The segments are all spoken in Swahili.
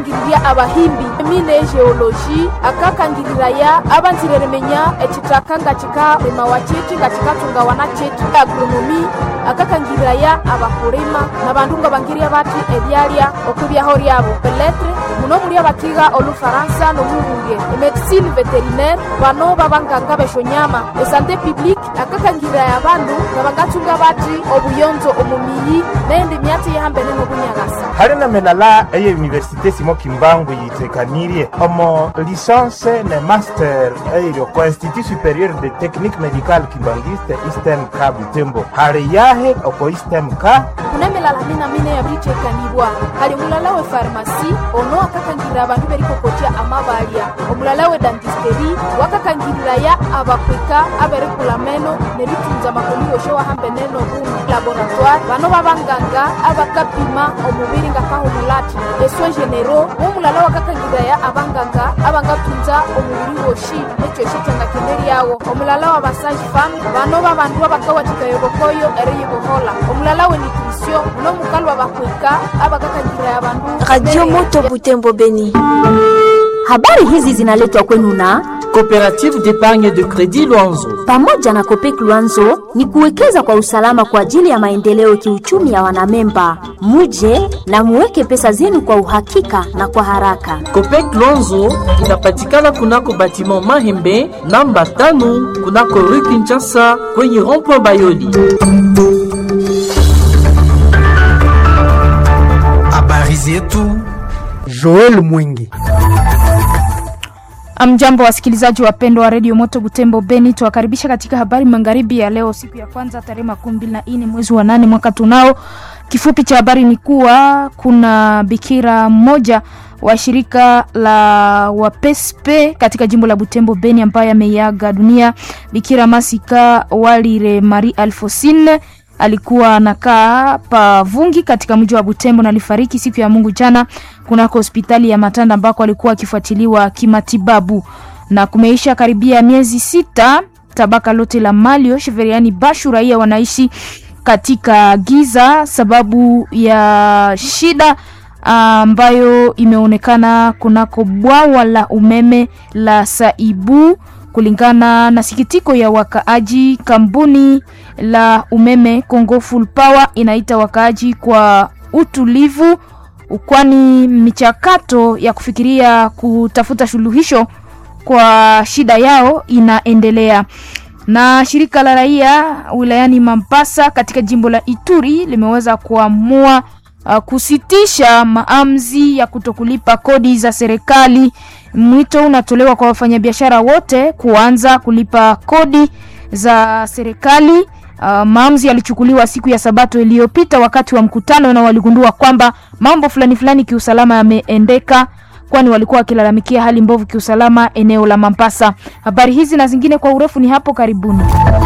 akakangiriria abahimbi emine egeologi akakangirira abanzireremenya ekitaka nga kikarima wa kiti nga kikatunga wana kiti agronomi akakangirira abakulima nabandu nga bangirya bati ebyalya okwibyaho lyabo peletre muno muli abakiga olufaransa nomuhunge emedicine veterinaire bano babanganga beshonyama esante publique akakangirira abandu nga bangatunga bati obuyonzo omumiyi nendi myati yihambene nobunyagasa hali na menala eye université simo kimbangu yitekanirye omo licence ne master eyo ko institut supérieur de technique médicale kimbangiste istem ka butembo hali yahe oko istem ka kunemilala mina mine yabitekanibwa hali mulala we farmasi ono akakangirira abandu berikokotya amabalya omulala we dantisteri wakakangirira abakwika aberikula meno neritunza makoni yoshe wahambeneno bumu laboratoire bano babanganga abakapima omubiri nga kahumulati eswe genero womulala wakakangirira abanganga abangatunza omubiri woshi nekyoshe kyangakende lyawo omulala wa basage fam bano babandu abakawathikayobokoyo eriyibohola omulala we nutrition uno mukali wa bakwika abakakangirira abandu Radio Moto Butembo Beni. Habari hizi zinaletwa kwenu na Coopérative d'épargne de crédit Luanzo. pamoja na Kopek Luanzo ni kuwekeza kwa usalama kwa ajili ya maendeleo kiuchumi ya wanamemba. Muje na muweke pesa zenu kwa uhakika na kwa haraka. Copec Luanzo inapatikana kunako batiment Mahembe namba tano kunako rue Kinshasa kwenye rond-point Bayoli. Habari zetu Joel Mwingi. Amjambo wasikilizaji wapendwa wa redio Moto Butembo Beni, tuwakaribisha katika habari magharibi ya leo, siku ya kwanza tarehe makumi mbili na nne mwezi wa nane mwaka tunao. Kifupi cha habari ni kuwa kuna bikira mmoja wa shirika la wapespe katika jimbo la Butembo Beni ambaye ameiaga dunia. Bikira Masika Walire Marie Alfosine alikuwa anakaa Pavungi katika mji wa Butembo na alifariki siku ya Mungu jana kunako hospitali ya Matanda ambako alikuwa akifuatiliwa kimatibabu, na kumeisha karibia miezi sita tabaka lote la Malio Sheveriani Bashu raia wanaishi katika giza sababu ya shida ambayo imeonekana kunako bwawa la umeme la Saibu kulingana na sikitiko ya wakaaji. Kampuni la umeme Congo Full Power inaita wakaaji kwa utulivu, kwani michakato ya kufikiria kutafuta suluhisho kwa shida yao inaendelea. Na shirika la raia wilayani Mambasa katika jimbo la Ituri limeweza kuamua uh, kusitisha maamuzi ya kutokulipa kodi za serikali. Mwito unatolewa kwa wafanyabiashara wote kuanza kulipa kodi za serikali. Uh, maamuzi yalichukuliwa siku ya Sabato iliyopita wakati wa mkutano, na waligundua kwamba mambo fulani fulani kiusalama yameendeka, kwani walikuwa wakilalamikia hali mbovu kiusalama eneo la Mambasa. Habari hizi na zingine kwa urefu ni hapo karibuni.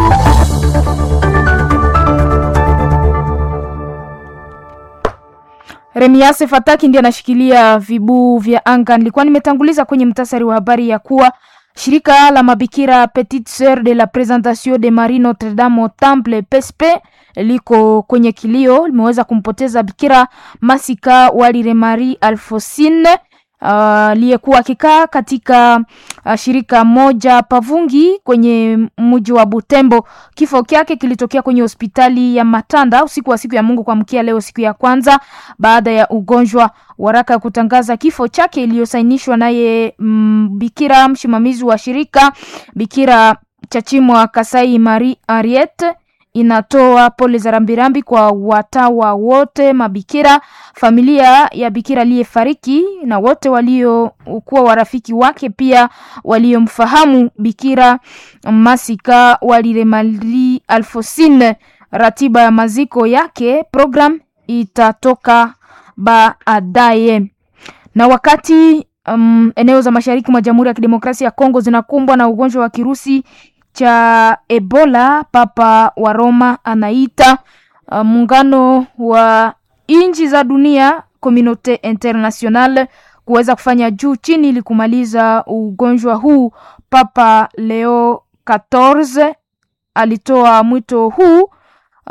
Remiase Fataki ndiye anashikilia vibuu vya anga. Nilikuwa nimetanguliza kwenye mtasari wa habari ya kuwa shirika la mabikira Petite Sœur de la Présentation de Marie Notre Dame au Temple PSP liko kwenye kilio, limeweza kumpoteza bikira Masika Walire Marie Alfosine aliyekuwa uh, akikaa katika uh, shirika moja Pavungi kwenye mji wa Butembo. Kifo kyake kilitokea kwenye hospitali ya Matanda usiku wa siku ya Mungu kuamkia leo, siku ya kwanza baada ya ugonjwa. Waraka ya kutangaza kifo chake iliyosainishwa naye mm, bikira msimamizi wa shirika Bikira Chachimwa Kasai Marie Ariete inatoa pole za rambirambi kwa watawa wote, mabikira, familia ya bikira aliyefariki na wote waliokuwa warafiki wake, pia waliomfahamu bikira Masika Walire Marie Alfosine. Ratiba ya maziko yake program itatoka baadaye. Na wakati um, eneo za mashariki mwa Jamhuri ya Kidemokrasia ya Kongo zinakumbwa na ugonjwa wa kirusi cha Ebola, Papa wa Roma anaita uh, muungano wa nchi za dunia Communaute Internationale kuweza kufanya juu chini ili kumaliza ugonjwa huu. Papa Leo 14 alitoa mwito huu uh,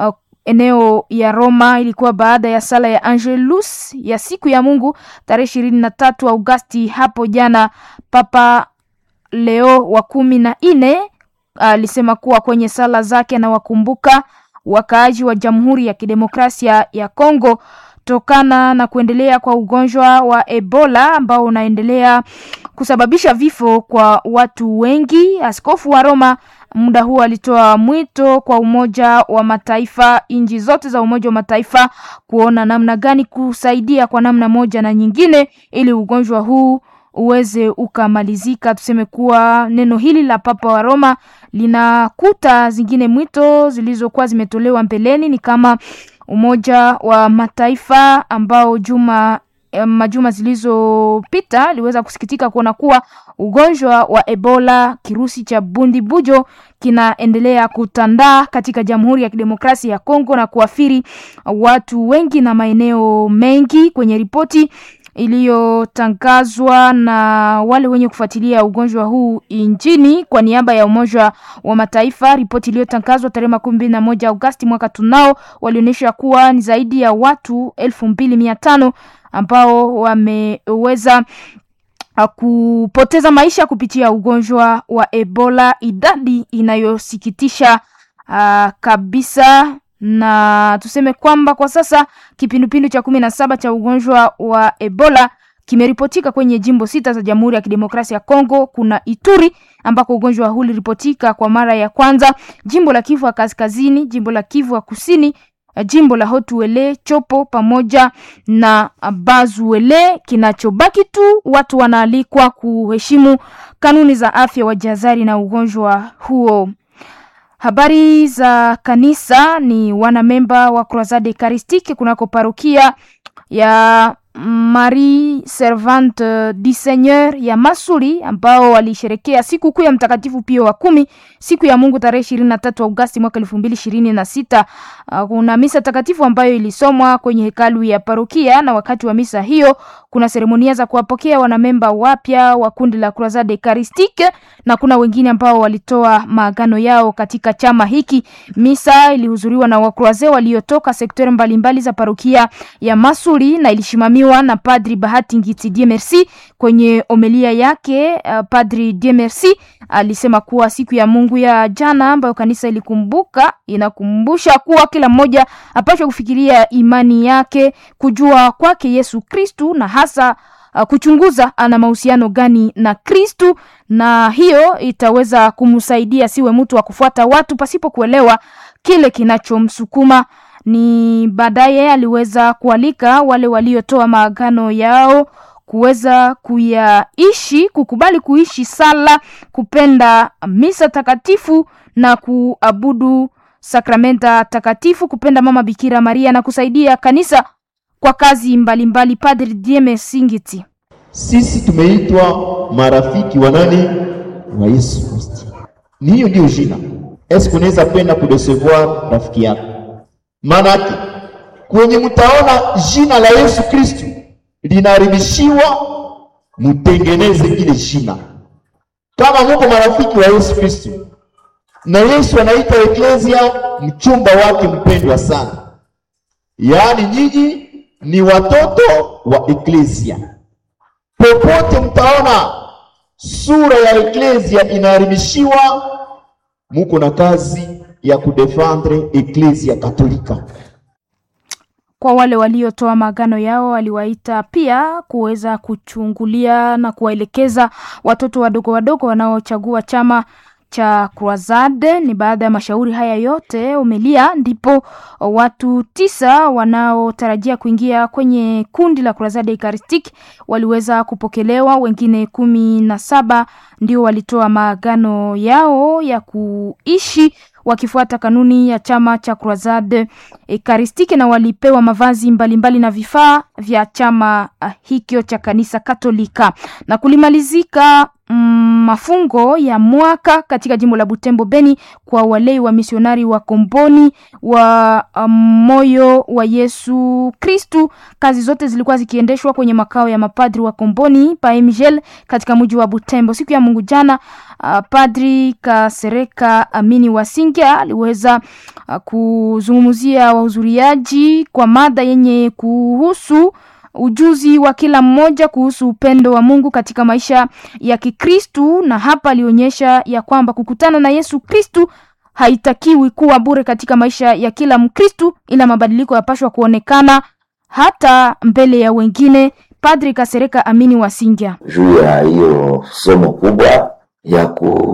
eneo ya Roma. Ilikuwa baada ya sala ya Angelus ya siku ya Mungu tarehe ishirini na tatu Augasti hapo jana. Papa Leo wa kumi na nne alisema kuwa kwenye sala zake anawakumbuka wakaaji wa Jamhuri ya Kidemokrasia ya Kongo tokana na kuendelea kwa ugonjwa wa Ebola ambao unaendelea kusababisha vifo kwa watu wengi. Askofu wa Roma muda huu alitoa mwito kwa Umoja wa Mataifa, nchi zote za Umoja wa Mataifa kuona namna gani kusaidia kwa namna moja na nyingine ili ugonjwa huu uweze ukamalizika. Tuseme kuwa neno hili la Papa wa Roma linakuta zingine mwito zilizokuwa zimetolewa mbeleni, ni kama Umoja wa Mataifa ambao juma majuma zilizopita aliweza kusikitika kuona kuwa ugonjwa wa Ebola kirusi cha bundibujo kinaendelea kutandaa katika Jamhuri ya Kidemokrasia ya Kongo na kuathiri watu wengi na maeneo mengi. Kwenye ripoti iliyotangazwa na wale wenye kufuatilia ugonjwa huu nchini kwa niaba ya Umoja wa Mataifa, ripoti iliyotangazwa tarehe makumi mbili na moja Agosti mwaka tunao walionyesha kuwa ni zaidi ya watu elfu mbili mia tano ambao wameweza kupoteza maisha kupitia ugonjwa wa Ebola, idadi inayosikitisha uh, kabisa na tuseme kwamba kwa sasa kipindupindu cha kumi na saba cha ugonjwa wa Ebola kimeripotika kwenye jimbo sita za Jamhuri ya Kidemokrasia ya Kongo. Kuna Ituri ambako ugonjwa huu uliripotika kwa mara ya kwanza, jimbo la Kivu ya Kaskazini, jimbo la Kivu ya Kusini, jimbo la Hotuele, Chopo pamoja na Bazuele. Kinachobaki tu watu wanaalikwa kuheshimu kanuni za afya, wajihadhari na ugonjwa huo. Habari za kanisa ni wanamemba wa Croisade Eucharistique kunako parokia ya Marie Servante du Seigneur ya Masuri ambao walisherekea siku kuu ya Mtakatifu Pio wa kumi siku ya Mungu tarehe ishirini na tatu Agosti mwaka elfu mbili ishirini na sita. Kuna misa takatifu ambayo ilisomwa kwenye hekalu ya parokia, na wakati wa misa hiyo kuna seremonia za kuwapokea wanamemba wapya wa kundi la Croisade Eucharistique na kuna wengine ambao walitoa maagano yao katika chama hiki. Misa ilihudhuriwa na wakroaze waliotoka sekta mbalimbali za parokia ya Masuri na ilishimamiwa na Padri Bahati Ngiti Dieu Merci. Kwenye omelia yake uh, Padri Dieu Merci alisema kuwa siku ya Mungu ya jana ambayo kanisa ilikumbuka inakumbusha kuwa kila mmoja apaswe kufikiria imani yake, kujua kwake Yesu Kristu na hasa uh, kuchunguza ana mahusiano gani na Kristu, na hiyo itaweza kumsaidia siwe mtu wa kufuata watu pasipo kuelewa kile kinachomsukuma ni baadaye aliweza kualika wale waliotoa maagano yao kuweza kuyaishi, kukubali kuishi sala, kupenda misa takatifu na kuabudu sakramenta takatifu, kupenda Mama Bikira Maria na kusaidia kanisa kwa kazi mbalimbali. Padri Dieme Singiti: sisi tumeitwa marafiki wa nani? Wa Yesu Kristo. Ni hiyo ndio jina. Eske unaweza penda kudesevoir rafiki yako Maanake kwenye mtaona jina la Yesu Kristu linaharibishiwa, mutengeneze ile jina. Kama muko marafiki wa Yesu Kristu, na Yesu anaita eklesia mchumba wake mpendwa sana, yaani nyinyi ni watoto wa eklesia. Popote mtaona sura ya eklesia inaharibishiwa, muko na kazi ya kudefendre eklesia katolika. Kwa wale waliotoa maagano yao, aliwaita pia kuweza kuchungulia na kuwaelekeza watoto wadogo wadogo wanaochagua chama cha Croisade. Ni baada ya mashauri haya yote umelia, ndipo watu tisa wanaotarajia kuingia kwenye kundi la Croisade Eucharistique waliweza kupokelewa. Wengine kumi na saba ndio walitoa maagano yao ya kuishi wakifuata kanuni ya chama cha Croisade Eucharistique na walipewa mavazi mbalimbali mbali na vifaa vya chama hikyo cha kanisa Katolika. Na kulimalizika mm, mafungo ya mwaka katika jimbo la Butembo Beni kwa walei wa misionari wa Komboni wa um, moyo wa Yesu Kristu. Kazi zote zilikuwa zikiendeshwa kwenye makao ya mapadri wa Komboni pa Mgel katika mji wa Butembo. Siku ya Mungu jana, uh, Padri Kasereka Amini Wasingia aliweza uh, kuzungumzia wahudhuriaji kwa mada yenye kuhusu ujuzi wa kila mmoja kuhusu upendo wa Mungu katika maisha ya Kikristu, na hapa alionyesha ya kwamba kukutana na Yesu Kristu haitakiwi kuwa bure katika maisha ya kila Mkristu, ila mabadiliko yapashwa kuonekana hata mbele ya wengine. Padri Kasereka Amini Wasingia juu ya hiyo somo kubwa ya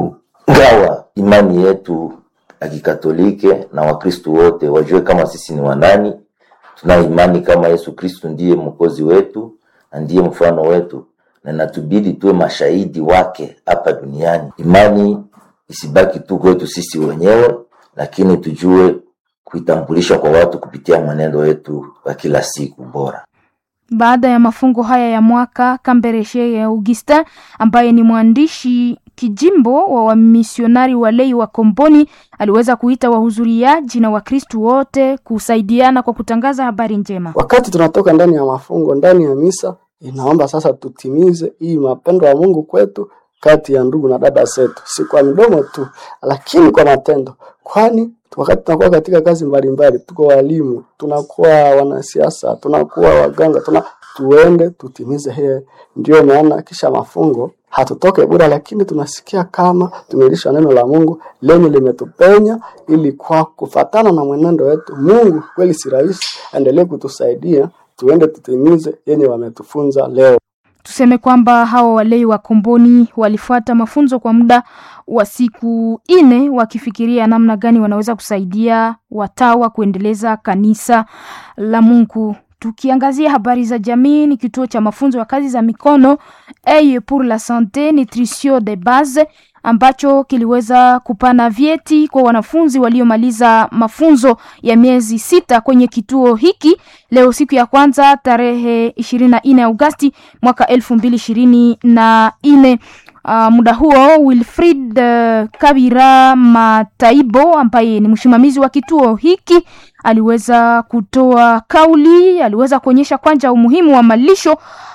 kugawa imani yetu ya Kikatolike na Wakristu wote wajue kama sisi ni wanani tuna imani kama Yesu Kristu ndiye mwokozi wetu na ndiye mfano wetu, na natubidi tuwe mashahidi wake hapa duniani. Imani isibaki tu kwetu sisi wenyewe, lakini tujue kuitambulisha kwa watu kupitia mwenendo wetu wa kila siku bora. Baada ya mafungo haya ya mwaka, Kambereshe ya Augustin ambaye ni mwandishi kijimbo wa wamisionari walei wa Komboni aliweza kuita wahudhuriaji na Wakristu wote kusaidiana kwa kutangaza habari njema. Wakati tunatoka ndani ya mafungo, ndani ya misa, inaomba sasa tutimize hii mapendo ya Mungu kwetu kati ya ndugu na dada zetu, si kwa midomo tu, lakini kwa matendo, kwani wakati tunakuwa katika kazi mbalimbali, tuko walimu, tunakuwa wanasiasa, tunakuwa waganga, tuna tuende tutimize hiyo. Ndio maana kisha mafungo hatutoke bure, lakini tunasikia kama tumelisha neno la Mungu lenye limetupenya, ili kwa kufatana na mwenendo wetu Mungu kweli si rahisi, endelee kutusaidia tuende tutimize yenye wametufunza leo. Tuseme kwamba hawa walei wa Komboni walifuata mafunzo kwa muda wa siku nne wakifikiria namna gani wanaweza kusaidia watawa kuendeleza kanisa la Mungu. Tukiangazia habari za jamii, ni kituo cha mafunzo ya kazi za mikono Eye pour la sante nutrition de base ambacho kiliweza kupana vyeti kwa wanafunzi waliomaliza mafunzo ya miezi sita kwenye kituo hiki leo siku ya kwanza tarehe ishirini na nne Agosti mwaka elfu mbili ishirini na nne. Uh, muda huo Wilfrid uh, Kabira Mataibo ambaye ni msimamizi wa kituo hiki aliweza kutoa kauli, aliweza kuonyesha kwanza umuhimu wa malisho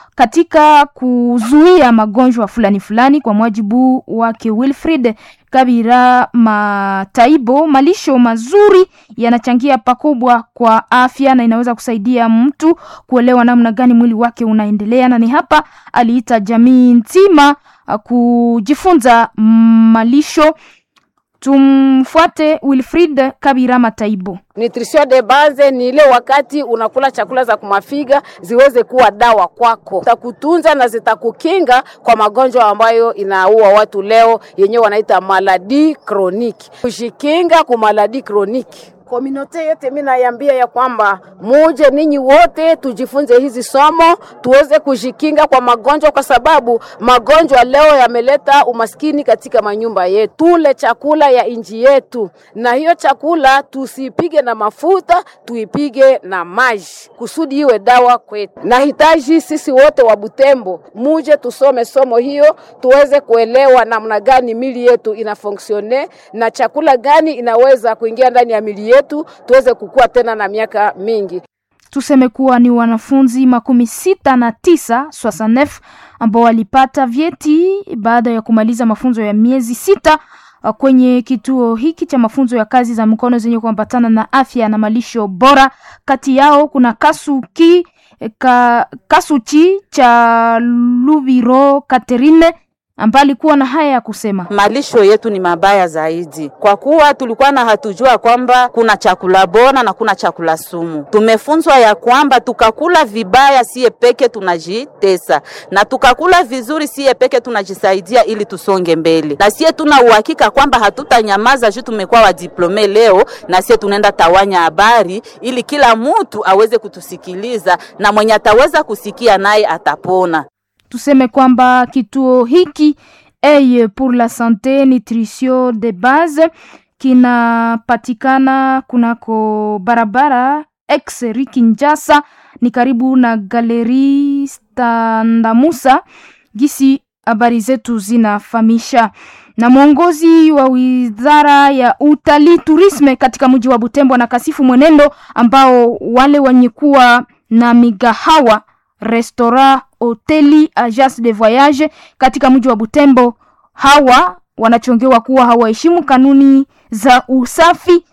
katika kuzuia magonjwa fulani fulani. Kwa mujibu wake Wilfrid Kabira Mataibo, malisho mazuri yanachangia pakubwa kwa afya na inaweza kusaidia mtu kuelewa namna gani mwili wake unaendelea, na ni hapa aliita jamii nzima kujifunza malisho. Tumfuate Wilfrid Kabira Mataibo. Nutrition de base ni ile wakati unakula chakula za kumafiga ziweze kuwa dawa kwako, zitakutunza na zitakukinga kwa magonjwa ambayo inaua watu leo, yenyewe wanaita maladi kroniki. Kujikinga kwa maladi kroniki Kominote yote mimi naiambia ya kwamba muje ninyi wote tujifunze hizi somo tuweze kujikinga kwa magonjwa, kwa sababu magonjwa leo yameleta umaskini katika manyumba yetu. Tule chakula ya inji yetu, na hiyo chakula tusipige na mafuta, tuipige na maji kusudi iwe dawa kwetu. Nahitaji sisi wote wa Butembo muje tusome somo hiyo, tuweze kuelewa namna gani mili yetu inafonksione na chakula gani inaweza kuingia ndani ya mili yetu tuweze kukua tena na miaka mingi. Tuseme kuwa ni wanafunzi makumi sita na tisa swasanef ambao walipata vyeti baada ya kumaliza mafunzo ya miezi sita kwenye kituo hiki cha mafunzo ya kazi za mikono zenye kuambatana na afya na malisho bora. Kati yao kuna Kasuki ka, Kasuchi cha Lubiro Katerine ambaye alikuwa na haya ya kusema: malisho yetu ni mabaya zaidi, kwa kuwa tulikuwa na hatujua kwamba kuna chakula bora na kuna chakula sumu. Tumefunzwa ya kwamba tukakula vibaya siye peke tunajitesa, na tukakula vizuri siye peke tunajisaidia ili tusonge mbele, na siye tuna uhakika kwamba hatutanyamaza juu tumekuwa wadiplome leo, na siye tunaenda tawanya habari ili kila mtu aweze kutusikiliza, na mwenye ataweza kusikia naye atapona. Tuseme kwamba kituo hiki Eye pour la sante nutrition de base kinapatikana kunako barabara ex Rikinjasa, ni karibu na galeri Standamusa. Gisi habari zetu zinafahamisha. Na mwongozi wa wizara ya utalii turisme katika mji wa Butembo na kasifu mwenendo ambao wale wenye kuwa na migahawa restaurant, hoteli, agence de voyage katika mji wa Butembo, hawa wanachongewa kuwa hawaheshimu kanuni za usafi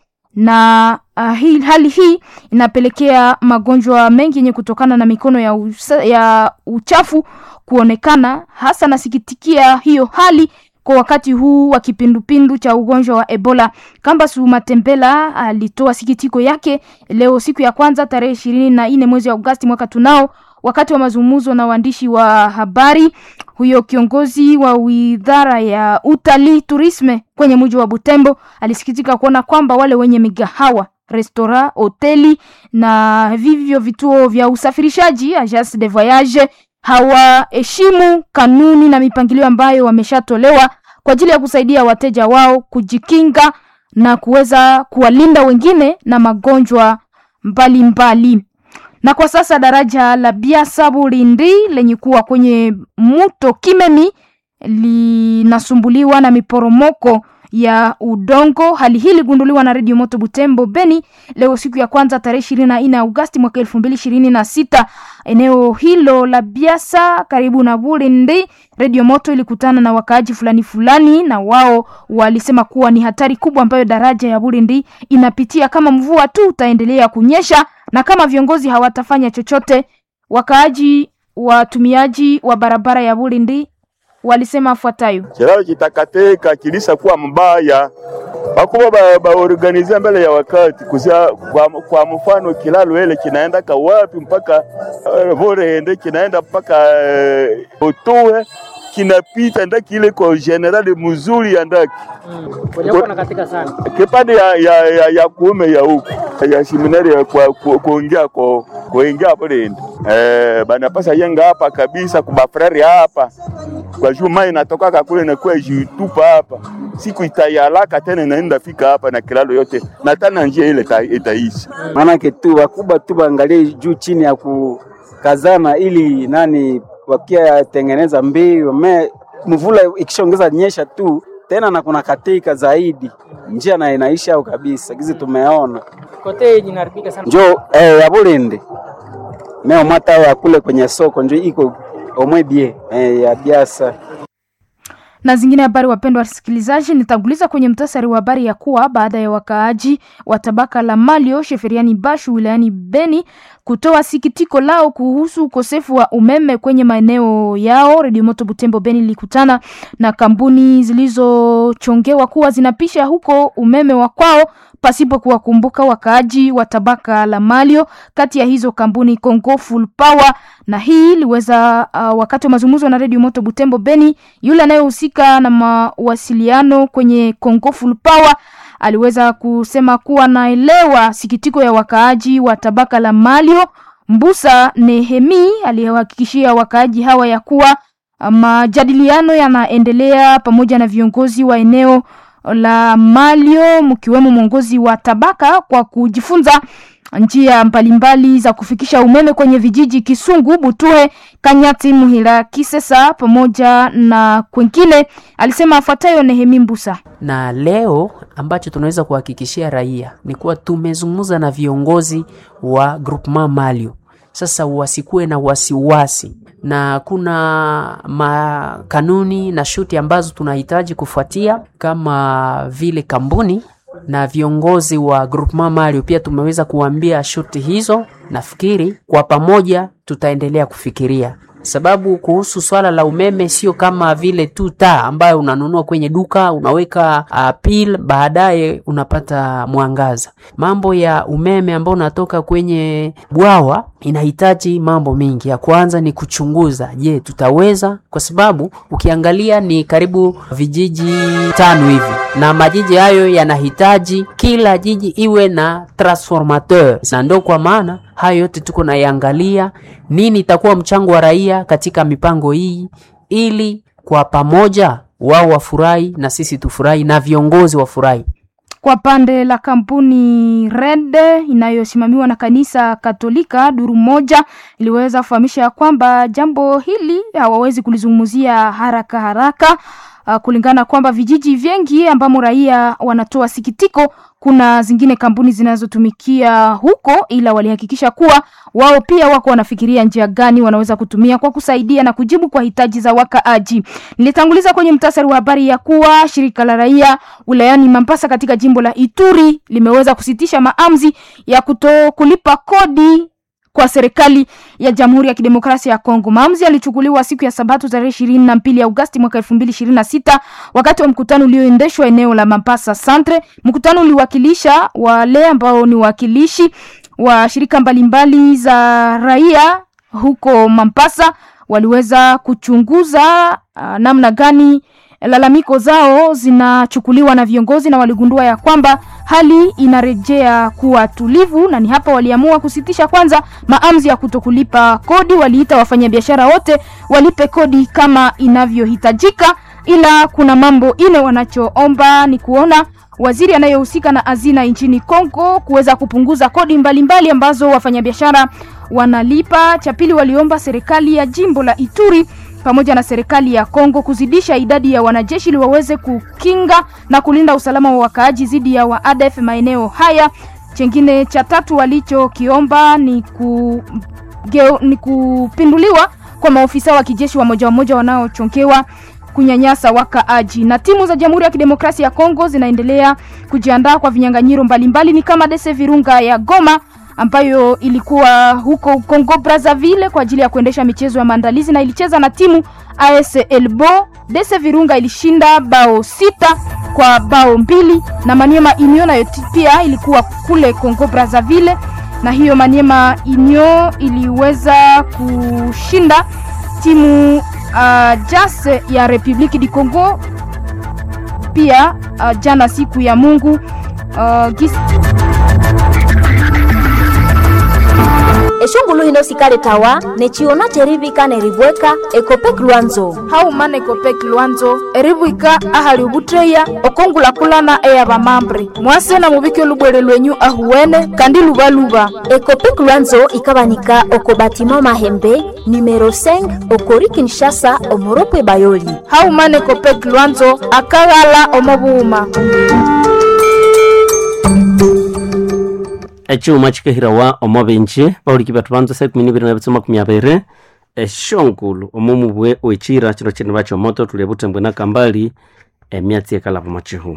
na uh, hii, hali hii inapelekea magonjwa mengi yenye kutokana na mikono ya, usa, ya uchafu kuonekana. Hasa nasikitikia hiyo hali kwa wakati huu wa kipindupindu cha ugonjwa wa Ebola. Kambasu Matembela alitoa sikitiko yake leo siku ya kwanza tarehe ishirini na nne mwezi wa Agosti mwaka tunao wakati wa mazungumzo na waandishi wa habari. Huyo kiongozi wa wizara ya utalii turisme kwenye mji wa Butembo alisikitika kuona kwamba wale wenye migahawa restaurant, hoteli na vivyo vituo vya usafirishaji agence de voyage hawaheshimu kanuni na mipangilio ambayo wameshatolewa kwa ajili ya kusaidia wateja wao kujikinga na kuweza kuwalinda wengine na magonjwa mbalimbali mbali. Na kwa sasa daraja la Biasa Bulindi lenye kuwa kwenye mto Kimemi linasumbuliwa na miporomoko ya udongo. Hali hii iligunduliwa na redio Moto Butembo Beni leo siku ya kwanza tarehe ishirini na nne Agosti mwaka elfu mbili ishirini na sita. Eneo hilo la Biasa karibu na Bulindi, redio Moto ilikutana na wakaaji fulani fulani, na wao walisema kuwa ni hatari kubwa ambayo daraja ya Bulindi inapitia kama mvua tu utaendelea kunyesha na kama viongozi hawatafanya chochote. Wakaaji watumiaji wa barabara ya Bulindi walisema afuatayo: kilalo kitakateka kilisa kuwa mbaya bakuba ba, baorganize mbele ya wakati kusia, kwa, kwa mfano kilalo ile kinaenda kawapi mpaka uh, Vorende kinaenda mpaka uh, Otoe kinapita ndaki ile kwa generali mzuri ya ndaki mm. katika sana kipande ya, ya, ya, ya kuume ya huku ya seminari ya kwa kuingia kwa kuingia Vorende eh, banapasa yenga hapa kabisa kubafrari hapa kwa juu mai inatoka kule na kwa jitupa hapa siku itayalaka tena inaenda fika hapa na kilalo yote na tena njia ile itaisha. Maana tu wakubwa tu baangalie juu chini ya kukazana ili nani wakia tengeneza mbio me mvula ikishaongeza nyesha tu tena na kuna katika zaidi njia na inaisha au kabisa gizi tumeona kote inaharibika sana njo eh, ya Bulindi meo mata ya kule kwenye soko njo iko omwebie eh, ya biasa na zingine habari. Wapendwa wasikilizaji, nitanguliza kwenye mtasari wa habari ya kuwa baada ya wakaaji wa tabaka la Malio Sheferiani Bashu wilayani Beni kutoa sikitiko lao kuhusu ukosefu wa umeme kwenye maeneo yao, Redio Moto Butembo Beni ilikutana na kampuni zilizochongewa kuwa zinapisha huko umeme wa kwao pasipo kuwakumbuka wakaaji wa tabaka la Malio. Kati ya hizo kampuni Congo Full Power, na hii iliweza uh, wakati wa mazungumzo na Radio Moto Butembo Beni, yule anayehusika na mawasiliano kwenye Congo Full Power aliweza kusema kuwa naelewa sikitiko ya wakaaji wa tabaka la Malio. Mbusa Nehemi aliyehakikishia wakaaji hawa ya kuwa majadiliano yanaendelea pamoja na viongozi wa eneo la Malio mkiwemo mwongozi wa tabaka kwa kujifunza njia mbalimbali za kufikisha umeme kwenye vijiji Kisungu, Butuhe, Kanyati, Muhira, Kisesa pamoja na kwengine. Alisema afuatayo Nehemi Mbusa. Na leo ambacho tunaweza kuhakikishia raia ni kuwa tumezungumza na viongozi wa groupement Malio. Sasa wasikuwe na wasiwasi na kuna makanuni na shuti ambazo tunahitaji kufuatia kama vile kampuni na viongozi wa groupement Malio pia tumeweza kuambia shuti hizo. Nafikiri kwa pamoja tutaendelea kufikiria sababu kuhusu swala la umeme sio kama vile tu taa ambayo unanunua kwenye duka unaweka uh, pil baadaye unapata mwangaza. Mambo ya umeme ambao unatoka kwenye bwawa inahitaji mambo mengi. Ya kwanza ni kuchunguza, je, tutaweza? Kwa sababu ukiangalia ni karibu vijiji tano hivi, na majiji hayo yanahitaji kila jiji iwe na transformateur, na ndio kwa maana hayo yote tuko naiangalia, nini itakuwa mchango wa raia katika mipango hii, ili kwa pamoja wao wafurahi na sisi tufurahi na viongozi wafurahi. Kwa pande la kampuni Red inayosimamiwa na kanisa Katolika, duru moja iliweza kufahamisha kwamba jambo hili hawawezi kulizungumzia haraka haraka uh, kulingana kwamba vijiji vingi ambamo raia wanatoa sikitiko, kuna zingine kampuni zinazotumikia huko, ila walihakikisha kuwa wao pia wako wanafikiria njia gani wanaweza kutumia kwa kusaidia na kujibu kwa hitaji za wakaaji. Nilitanguliza kwenye mtasari wa habari ya kuwa shirika la raia wilayani Mambasa katika jimbo la Ituri limeweza kusitisha maamuzi ya kuto kulipa kodi kwa serikali ya Jamhuri ya Kidemokrasia ya Kongo. Maamuzi yalichukuliwa siku ya Sabato tarehe ishirini na mbili Agosti mwaka elfu mbili ishirini na sita wakati wa mkutano ulioendeshwa eneo la Mambasa Centre. Mkutano uliwakilisha wale ambao ni wakilishi wa shirika mbalimbali za raia huko Mambasa, waliweza kuchunguza uh, namna gani lalamiko zao zinachukuliwa na viongozi na waligundua ya kwamba hali inarejea kuwa tulivu, na ni hapa waliamua kusitisha kwanza maamuzi ya kutokulipa kodi. Waliita wafanyabiashara wote walipe kodi kama inavyohitajika, ila kuna mambo ine wanachoomba ni kuona waziri anayehusika na hazina nchini Kongo kuweza kupunguza kodi mbalimbali mbali ambazo wafanyabiashara wanalipa. Cha pili, waliomba serikali ya jimbo la Ituri pamoja na serikali ya Kongo kuzidisha idadi ya wanajeshi ili waweze kukinga na kulinda usalama wa wakaaji dhidi ya waadef maeneo haya. Chengine cha tatu walichokiomba ni, ku, geo, ni kupinduliwa kwa maofisa wa kijeshi wa moja wa moja wanaochonkewa kunyanyasa wakaaji. Na timu za Jamhuri ya Kidemokrasia ya Kongo zinaendelea kujiandaa kwa vinyang'anyiro mbalimbali, ni kama Dese Virunga ya Goma ambayo ilikuwa huko Congo Brazzaville kwa ajili ya kuendesha michezo ya maandalizi na ilicheza na timu AS Elbo. Dese Virunga ilishinda bao sita kwa bao mbili, na Maniema Union nayo pia ilikuwa kule Congo Brazzaville, na hiyo Maniema Union iliweza kushinda timu uh, JAS ya Republique du Congo pia uh, jana siku ya Mungu uh, gis eshungulu hino sikale tawa nechiona cherivika neribweka ekopek lwanzo haumana ekopek lwanzo eribwika ahali ubutreya okongulakulana eya bamambre mwase na mubike olubwere lwenyu ahuwene kandi lubaluba ekopek lwanzo ikabanika oko batima mahembe numero 5 okori kinshasa omoropwe bayoli haumana ekopek lwanzo akaghala omobuuma echiuma chikehirawa omo binji bauliki batu banza sa ikumi nibiri na bitsu makumi abiri eshongulu omo mubwe oichira chiro chini bacho moto tuli butembwe na kambali emyatsi ekalava machihu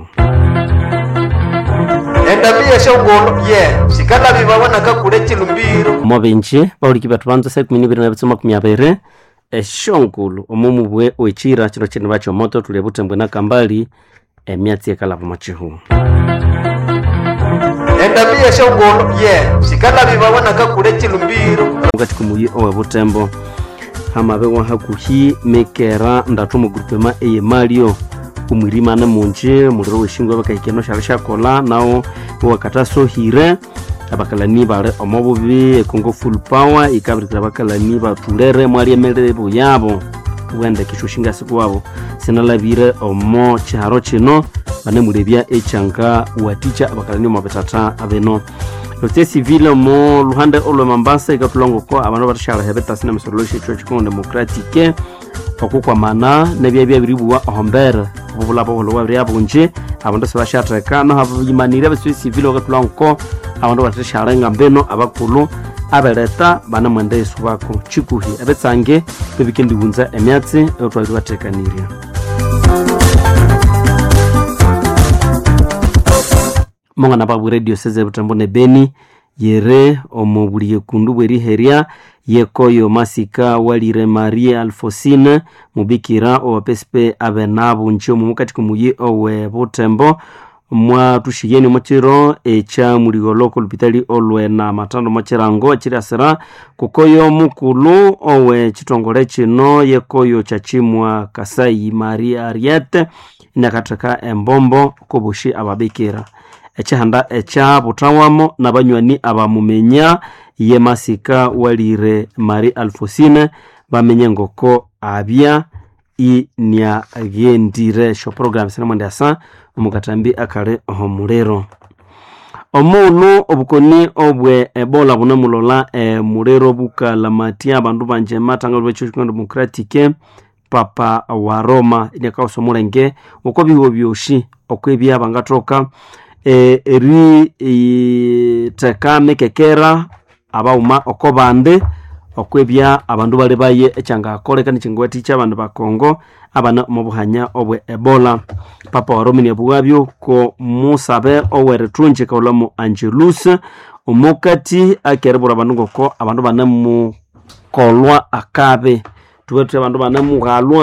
endabia shongolo ye sikala bibabonaka kule chilumbiro omo binji bauliki batu banza sa ikumi nibiri na bitsu makumi abiri eshongulu omo mubwe oichira chiro chini bacho moto tuli butembwe na kambali emyatsi ekalava machihu endabia shongolo ye sikala bibabonaka kule chilumbiro mukati kumuyi owe butembo hamabewa hakuhi mekera ndatu mu grupema eye malio umwirimane munji muliro weshingwa bakahikeno shali shakola nawo wakatasohire abakalani bali omo bubi ekongo full power ikabirikira abakalani batulere mwali emelebo yabo wende kisho shingasi wabo sinalabire omo chiharo chino banemulebya echanga waticha abakalani omabetata abeno lote civile mo luhande olwe mambasa ikatulongoko abandu batashalahe betasi na misololo shecho chikongo democratique okukwamana nebyabya biribuwa ohombere obubulabo bulowa biri abunji abandu sibashatheka noho abayimanire abasue civile bakatulongoko abandu batashalenga mbeno abakulu abeleta banemwenda yesu bako chikuhi ebetsange bebikendiwunza emyatsi etwali bathekanirya mongana babu radio seze butambo ne beni yere omo buli yekundu bweriherya yekoyo masika walire marie alfosine mubikira owapesipe abenabu nchomu mukati kumuyi owe butembo mwatushiyeni mochiro echa muligoloko lupitali olwe na matando mochirango echiriasira kukoyo mukulu owe chitongole chino yekoyo chachimwa kasai maria ariete inakatheka embombo kobushi ababikira echihanda echa butawamo na banywani abamumenya ye masika walire mari alfosine bamenye ngoko abya iniaghendire esyo program sinemwendi asa omukatambi akali omuliro omunu obukoni obwe ebola bunemulola emuliro bukalamatia abandu banje matangalo bwekyo democratic papa wa roma iniakausa omulenge oko biwo byoshi okwebya bangathoka e, eri e, teka mekekera abauma oko bande okwebya abandu bali baye ekyangakoleka nikyangawathicha abandu bakongo abana omubuhanya obwe ebola papa wa roma niabughabyo ko musabe owerithunji kaulamu angelus omukati akeribura abandu ngoko abandu banemukolwa akabe tube thuthi abandu banemughalwa